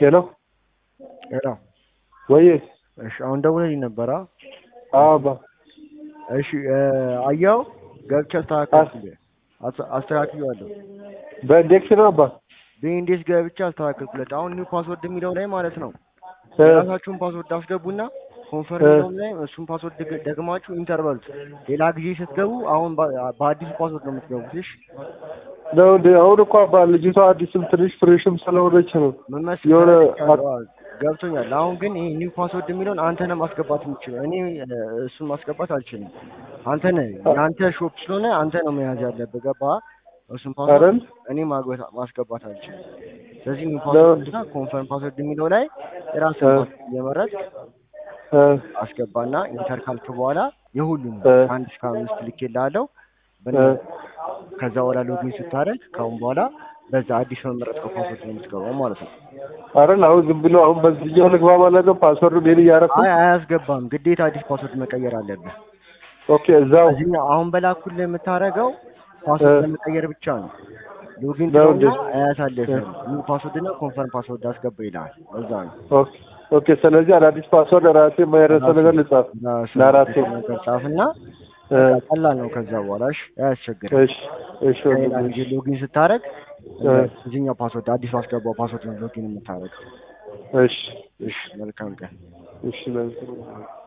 ሄሎ ሄሎ ወይ እሺ፣ አሁን ደውለልኝ ነበራ። አባ እሺ አያው ገብቼ አስተካከልኩልህ፣ አስ- አስተካክዬዋለሁ። በኢንዴክስ ነው አባ በኢንዴክስ ገብቼ አስተካከልኩለት። አሁን ኒው ፓስወርድ የሚለው ላይ ማለት ነው እ፣ የራሳችሁን ፓስወርድ አስገቡና ኮንፈርም እ። የሚለውም ላይ እሱን ፓስወርድ ደግ- ደግማችሁ ኢንተር በሉት። ሌላ ጊዜ ስትገቡ አሁን በ- በአዲሱ ፓስወርድ ነው የምትገቡት። እሺ ነው እንደ አሁን እኮ አባ ልጅቷ አዲስም ትንሽ ፍሬሽም ስለሆነች ነው ምን መሰለህ የሆነ ተረድቻለሁ። አዎ፣ ገብቶኛል። አሁን ግን ይሄ ኒው ፓስወርድ የሚለውን አንተ ነህ ማስገባት የምችለው። እኔ እ፣ እሱን ማስገባት አልችልም። አንተ ነህ የአንተ ሾፕ ስለሆነ አንተ ነው መያዝ ያለብህ። ገባህ? እሱን ፓስወርድ አይደል? እኔ ማግባት ማስገባት አልችልም። ስለዚህ ኒው ፓስወርድ እና ኮንፈርም ፓስወርድ የሚለው ላይ የራስህን እ። ፓስወርድ እየመረጥክ እ፣ አስገባና ኢንተር ካልክ በኋላ የሁሉም እ። አንድ እስከ አምስት ልኬልሃለሁ። እ፣ በነ- ከዛ በኋላ ሎጊን ስታደርግ ከአሁን በኋላ በዛ አዲስ በመረጥከው ፓስወርድ ነው የምትገባው ማለት ነው። አይደል? አሁን ዝም ብሎ አሁን በዚህኛው ልግባ ማለት ነው ፓስወርድ ሜል እያደረኩ አይ አያስገባም። ግዴታ አዲስ ፓስወርድ መቀየር አለብህ። ኦኬ እዛው እዚህኛው አሁን በላኩልህ የምታደርገው ፓስወርድ እ። ለመቀየር ብቻ ነው። ሎጊን ነው ትለውና እንዴ? አያሳልፍም። ኒው ፓስወርድ እና ኮንፈርም ፓስወርድ አስገባ ይልሃል። በዛ ነው ኦኬ ኦኬ። ስለዚህ አዳዲስ ፓስወርድ ራሴ የማይረሳው ነገር ልጻፍ ለአራቴ ነገር ጻፍና እ፣ በቃ ቀላል ነው። ከዛ በኋላ እሺ፣ አያስቸግርም። እሺ እሺ ሌላ ወንድሜ፣ ጊዜ ሎጊን ስታደርግ እ። እዚህኛው ፓስወርድ አዲሱ አስገባው ፓስወርድ ነው ሎጊን የምታደርገው። እሺ እሺ፣ መልካም ቀን። እሺ መልካም